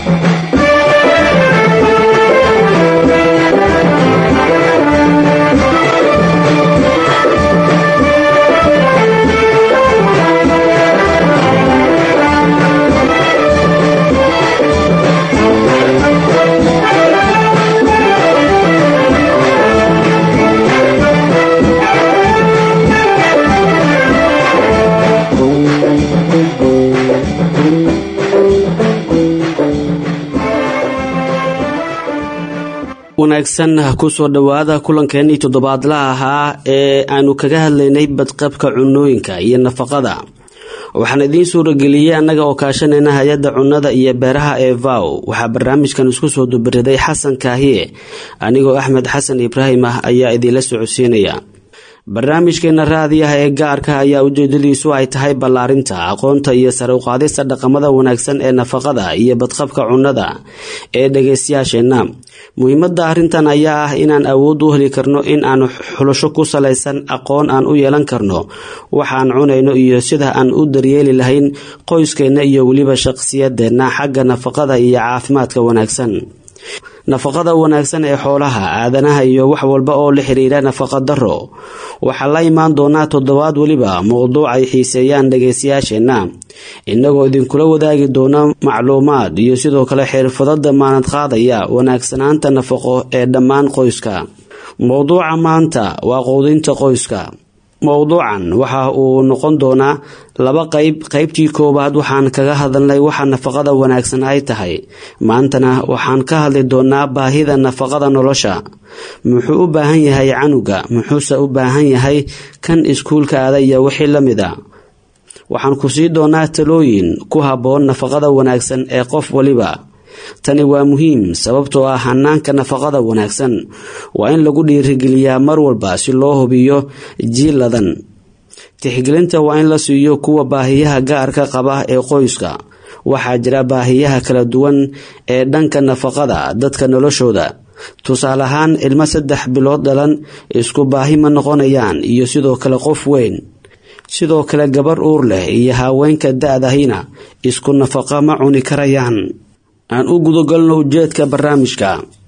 wanaagsan kusoo dhowaada kulankeenii toddobaadlaha ahaa ee aanu kaga hadlaynay badqabka cunooyinka iyo nafaqada waxaan idiin suurageliyey annaga oo kaashanayna hay-adda cunnada iyo beeraha ee vow waxaa barnaamijkan isku soo dubariday xasan kaahiye anigoo axmed xasan ibraahim ah ayaa idiinla socodsiinaya barnaamijkeena raadiyaha ee gaarka ayaa ujeedadiisu ay tahay ballaarinta aqoonta iyo sare uqaadista dhaqamada wanaagsan ee nafaqada iyo badqabka cunnada ee dhageystayaasheenna muhiimada arrintan ayaa ah inaan awood u heli karno in aan xulasho ku salaysan aqoon aan u yeelan karno waxaan cunayno iyo sida aan u daryeeli lahayn qoyskeenna iyo weliba shaqsiyadeenna xagga nafaqada iyo caafimaadka wanaagsan nafaqada wanaagsan ee xoolaha aadanaha iyo wax walba oo la xiriira nafaqa daro waxaa la imaan doonaa toddobaad weliba mowduuc ay xiiseeyaan dhageystayaasheenna innagoo idinkula wadaagi doona macluumaad iyo sidoo kale xirfado damaanad qaadaya wanaagsanaanta nafaqo ee dhammaan qoyska mowduuca maanta waa quudinta qoyska mowduucan waxa uu noqon doonaa laba qeyb qeybtii koowaad waxaan kaga hadalnay waxa nafaqada wanaagsan ay tahay maantana waxaan ka hadli doonaa baahida nafaqada nolosha muxuu u baahan yahay canuga muxuuse u baahan yahay kan iskuulka aada iyo wixii la mid a waxaan ku sii doonaa talooyin ku habboon nafaqada wanaagsan ee qof waliba tani waa muhiim sababtoo ah hanaanka nafaqada wanaagsan waa in lagu dhiirigeliyaa mar walba si loo hubiyo jiiladan tixgelinta waa in la siiyo kuwa baahiyaha gaarka qaba ee qoyska waxaa jira baahiyaha kala duwan ee dhanka nafaqada dadka noloshooda tusaale ahaan ilmo saddex bilood dhalan isku baahi ma noqonayaan iyo sidoo kale qof weyn sidoo kale gabar uur leh iyo haweenka da-dahina isku nafaqa ma cuni karayaan aan u gudagalno ujeedka barnaamijka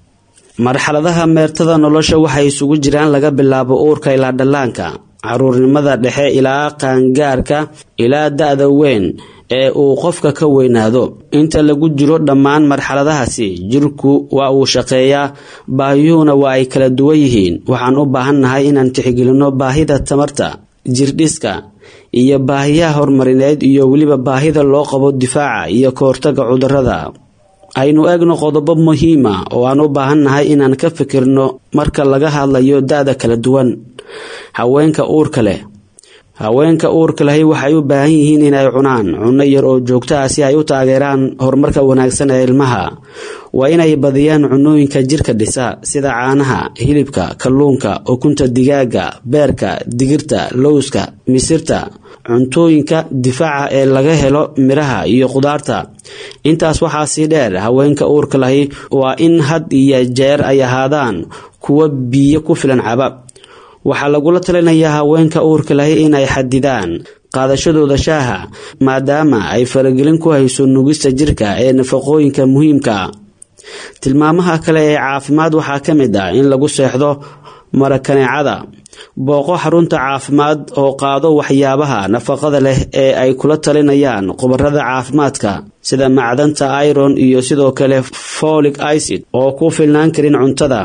marxaladaha meertada nolosha waxay isugu jiraan laga bilaabo uurka ilaa dhallaanka caruurnimada dhexe ilaa qaangaarka ilaa da-da weyn ee uu qofka ka weynaado inta lagu jiro dhammaan marxaladahaasi jirku waa uu shaqeeyaa baahiyuhuna waa ay kala duwan yihiin waxaan u baahannahay inaan tixgelinno baahida tamarta jirdhiska iyo baahiyaha horumarineed iyo weliba baahida loo qabo difaaca iyo kahortaga cudurada aynu eegno qodobo muhiima oo aan u baahannahay inaan ka fikirno marka laga hadlayo da-da kala duwan haweenka uurka leh haweenka uurka lehi waxay u baahan yihiin inay cunaan cunno yar oo joogto ah si ay u taageeraan horumarka wanaagsan ee ilmaha waa inay badiyaan cunooyinka jirka dhisa sida caanaha hilibka kalluunka ukunta digaaga beerka digirta lowska misirta cuntooyinka difaaca ee laga helo miraha iyo khudaarta intaas waxaa sii dheer haweenka uurka lahi waa in had iyo jeer ay ahaadaan kuwa biyo ku filan caba waxaa lagula talinayaa haweenka uurka lahi inay xadidaan qaadashadooda shaaha maadaama ay faragelin ku hayso nugista jirka ee nafaqooyinka muhiimka tilmaamaha kale ee caafimaad waxaa ka mid ah in lagu seexdo marakaneecada booqo xarunta caafimaad oo qaado waxyaabaha nafaqada leh ee ay kula talinayaan khubarada caafimaadka sida macdanta iron iyo sidoo kale folic icid oo ku filnaan karin cuntada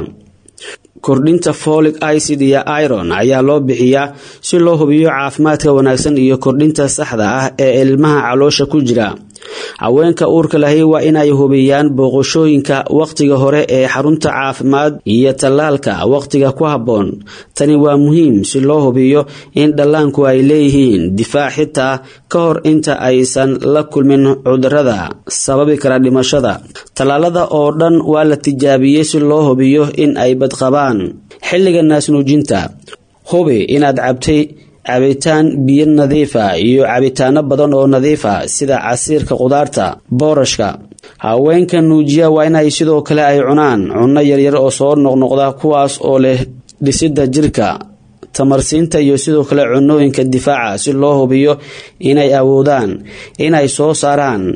kordhinta folic icid iyo iron ayaa loo bixiyaa si loo hubiyo caafimaadka wanaagsan iyo kordhinta saxda ah ee ilmaha caloosha ku jira haweenka uurka lahi waa inay hubiyaan booqashooyinka wakhtiga hore ee xarunta caafimaad iyo tallaalka wakhtiga ku habboon tani waa muhiim si loo hubiyo in dhallaanku ay leeyihiin difaac xitaa ka hor inta aysan la kulmin cudurada sababi kara dhimashada tallaalada oo dhan waa la tijaabiyey si loo hubiyo in ay badqabaan xilliga naasnuujinta hubi inaad cabtay cabitaan biyo nadiifa iyo cabitaano badan oo nadiifa sida casiirka khudaarta boorashka haweenka nuujiya waa inay sidoo kale ay cunaan cunno yaryar oo soo noqnoqda kuwaas oo leh dhisidda jirka tamarsiinta iyo sidoo kale cunooyinka difaaca si loo hubiyo inay awoodaan inay soo saaraan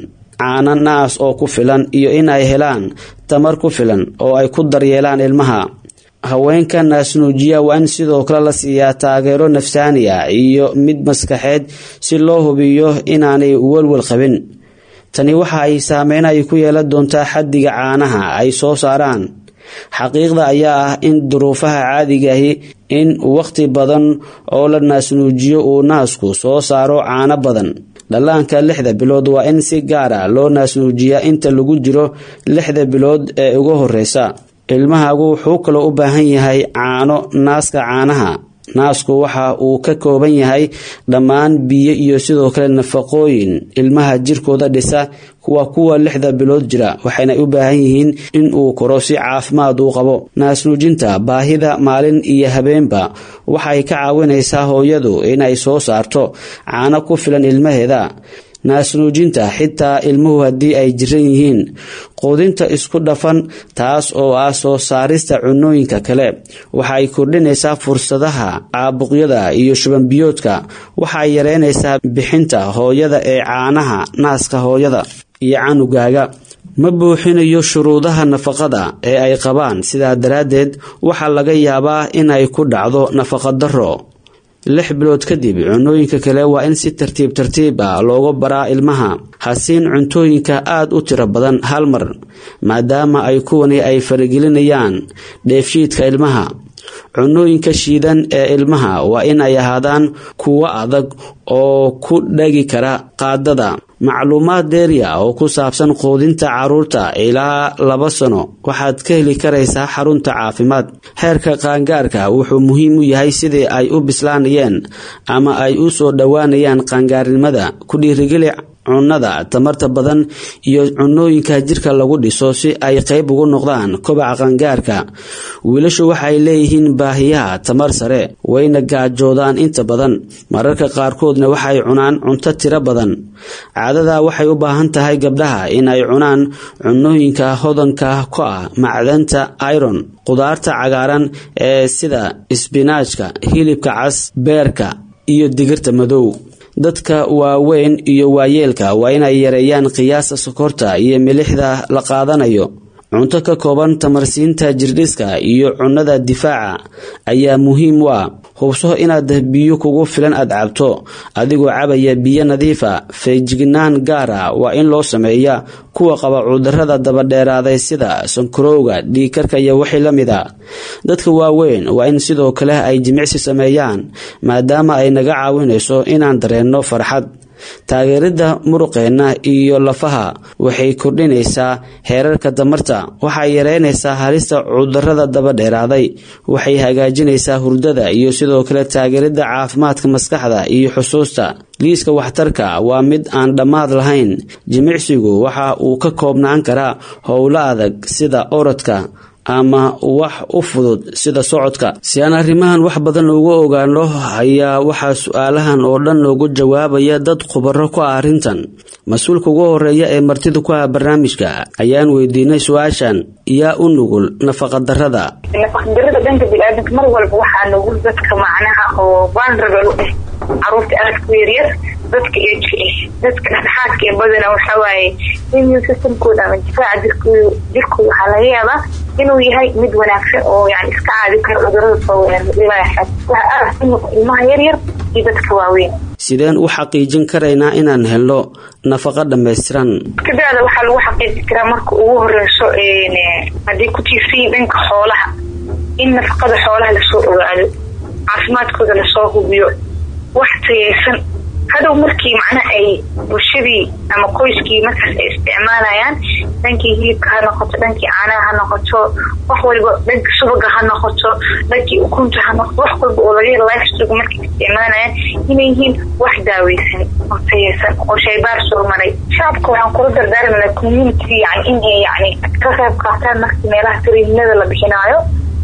caano naas oo ku filan iyo in ay helaan tamar ku filan oo ay ku daryeelaan ilmaha haweenka naasnuujiya waa in sidoo kale la siiyaa taageero nafsaani ah iyo mid maskaxeed si loo hubiyo inaanay walwal qabin tani waxa ay saameyn ay ku yeelan doontaa xaddiga caanaha ay soo saaraan xaqiiqda ayaa ah in duruufaha caadigahi in waqti badan oo la naasnuujiyo uu naasku soo saaro caano badan dhallaanka lixda bilood waa in si gaar a loo naasnuujiyaa inta lagu jiro lixda bilood ee ugu horeysa ilmahagu wuxuu kaloo u baahan yahay caano naaska caanaha naasku waxa uu ka kooban yahay dhammaan biyo iyo sidoo kale nafaqooyin ilmaha jirkooda dhisa kuwa kuwa lixda bilood jira waxayna u baahan yihiin in uu koro si caafimaad uu qabo naasnuujinta baahida maalin iyo habeenba waxay ka caawinaysaa hooyadu inay soo saarto caano ku filan ilmaheeda naasnuujinta xitaa ilmuhu haddii ay jiran yihiin quudinta isku dhafan taas oo ah soo saarista cunooyinka kale waxay kordhinaysaa fursadaha caabuqyada iyo shubanbiyoodka waxay yareynaysaa bixinta hooyada ee caanaha naaska hooyada iyo canugaaga ma buuxinayo shuruudaha nafaqada ee ay qabaan sidaa daraaddeed waxaa laga yaabaa inay ku dhacdo nafaqadaro lix bilood kadib cunooyinka kale waa in si tartiib tartiib ah looga baraa ilmaha hasiin cuntooyinka aada u tiro badan hal mar maadaama ay kuwani ay faragelinayaan dheefshiidka ilmaha cunooyinka shiidan ee ilmaha waa in ay ahaadaan kuwo adag oo ku dhagi kara qaadada macluumaad dheeriya oo ku saabsan quudinta caruurta ilaa laba sano waxaad ka heli karaysaa xarunta caafimaad heerka qaangaarka wuxuu muhiim u yahay sidii ay u bislaanayeen ama ay u soo dhowaanayaan qaangaarnimada ku dhiirigeli cunnada tamarta badan iyo cunooyinka jirka lagu dhiso si ay qayb ugu noqdaan kobaca qangaarka wiilashu waxay leeyihiin baahiyaha tamar sare wayna gaajoodaan inta badan mararka qaarkoodna waxay cunaan cunto tiro badan caadada waxay u baahan tahay gabdhaha in ay cunaan cunooyinka hodanka ku ah macdanta iron qudaarta cagaaran ee sida isbinaajka hilibka cas beerka iyo digirta madow dadka waaweyn iyo waayeelka waa inay yareeyaan qiyaasta sokorta iyo milixda la qaadanayo cunto ka kooban tamarsiinta jirdhiska iyo cunnada difaaca ayaa muhiim u ah hubso inaad biyo kugu filan aad cabto adigoo cabaya biyo nadiifa feejignaan gaara waa in loo sameeya kuwa qaba cudurada dabadheeraaday sida sankarowga dhiigkarka iyo wixii la mid a dadka waaweyn waa in sidoo kale ay jimicsi sameeyaan maadaama ay naga caawinayso inaan dareenno farxad taageerida muruqeenna iyo lafaha waxay kordhinaysaa heerarka damarta waxay yareynaysaa halista cudurada dabadheeraaday waxay hagaajinaysaa hurdada iyo sidoo kale taageerida caafimaadka maskaxda iyo xusuusta liiska waxtarka waa mid aan dhammaad lahayn jimicsigu waxa uu ka koobnaan karaa howlo adag sida orodka ama wax u fudud sida socodka si aan arrimahan wax badan ugu ogaano ayaa waxaa su-aalahan oo dhan noogu jawaabaya dad khubaro ku ah arrintan mas-uulka ugu horeeya ee martida ku ah barnaamijka ayaan weydiinay su-aashan yaa u nugul nafaqadarada nafaqadarada dhanka biniaadanka mar walba waxaa nugul dadka macnaha oo vulnerable u ah caruurta aada ku yaryar dadka ejka ah dadka dhexdhexaadka ee badana waxawaaye immune systemkooda ama difaaca jirkooda jirkooda waxaa laga yaabaa inuu yahay mid wanaagsan oo yani iska caadi karo cudurada soo weerarilaaxad waxa aada ku noq ilmaha yaryar iyo dadka waaweyn sideen u xaqiijin karaynaa inaan helno nafaqo dhammaystiran kadaada waxaa lagu xaqiijin karaa marka ugu horeyso haddii ku tiirsayin dhanka xoolaha in nafaqada xoolaha lasoo ogaado caafimaadkooda lasoo hubiyo wax tayeysan hadow markii macnaha ay bulshadii ama qoyskii markaas ay isticmaalayaan dhankii hilibka ha noqoto dhankii caanaha ha noqoto wax walba dhanka subaga ha noqoto dhankii ukunta ha noqoto wax walba oo laga lifestog markay isticmaalayaan inay yihiin wax daaweysan oo tayeysan oo shaybaar soo maray shacabka waxaan kula dardaarmana community yani inay yani ka qayb qaataan markii meelaha tariinada la bixinaayo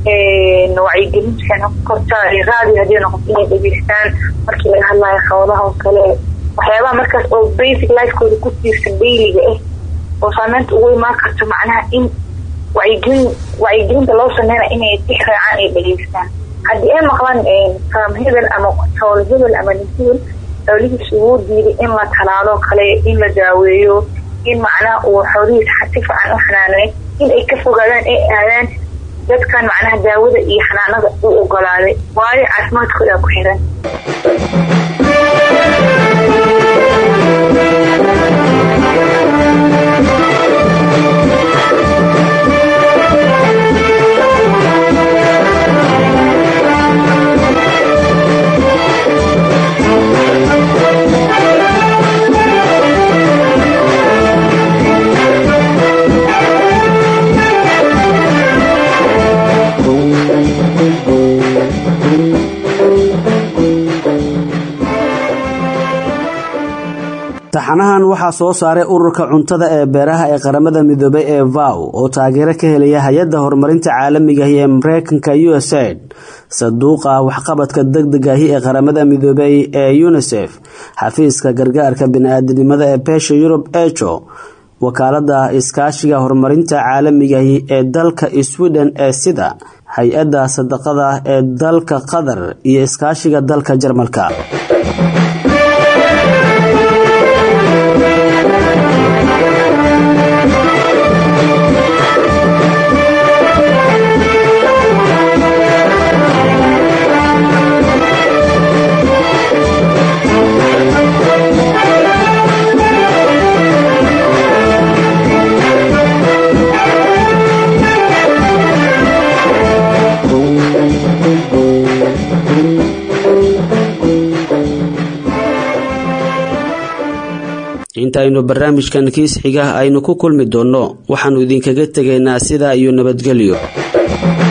wacyigelinta korta raadi hadii noqoto inay dhegeystaan markii laga hadlayo xoolaha oo kale waxyaabaha markaas oo basic lifekooda ku tiirsan dayliga ah oo saameynta ugu imaan karto macnaha in wacyigelin wacyigelinta loo sameynaya inay tix raacaan ay dhegeystaan haddii ay maqlaan faam hebel ama xoolo hebel ama nin hebel xoolihiisa ugu diiday in la talaalo kale in la daaweeyo in macnaha uu xoolihiisa si fiican u xanaaneeyo in ay ka fogaadaan ay aadaan dadkan macnaha daawada iyo xanaanada u ogolaaday waayo caafimaadkooda ku xiran taxanahan waxaa soo saaray ururka cuntada ee beeraha ee qaramada midoobay ee vow oo taageero ka helaya hay-adda horumarinta caalamigahi ee mareykanka usaid saduuqa waxqabadka degdegahi ee qaramada midoobay ee unisef xafiiska gargaarka bini-aadinimada ee beesha yurub ejo wakaalada iskaashiga horumarinta caalamigahi ee dalka sweden ee sida hay-adda sadaqada ee dalka qatar iyo iskaashiga dalka jarmalka intaynu barnaamijkan kiis xiga aynu ku kulmi doonno waxaannu idinkaga tegaynaa sidaa iyo nabadgelyo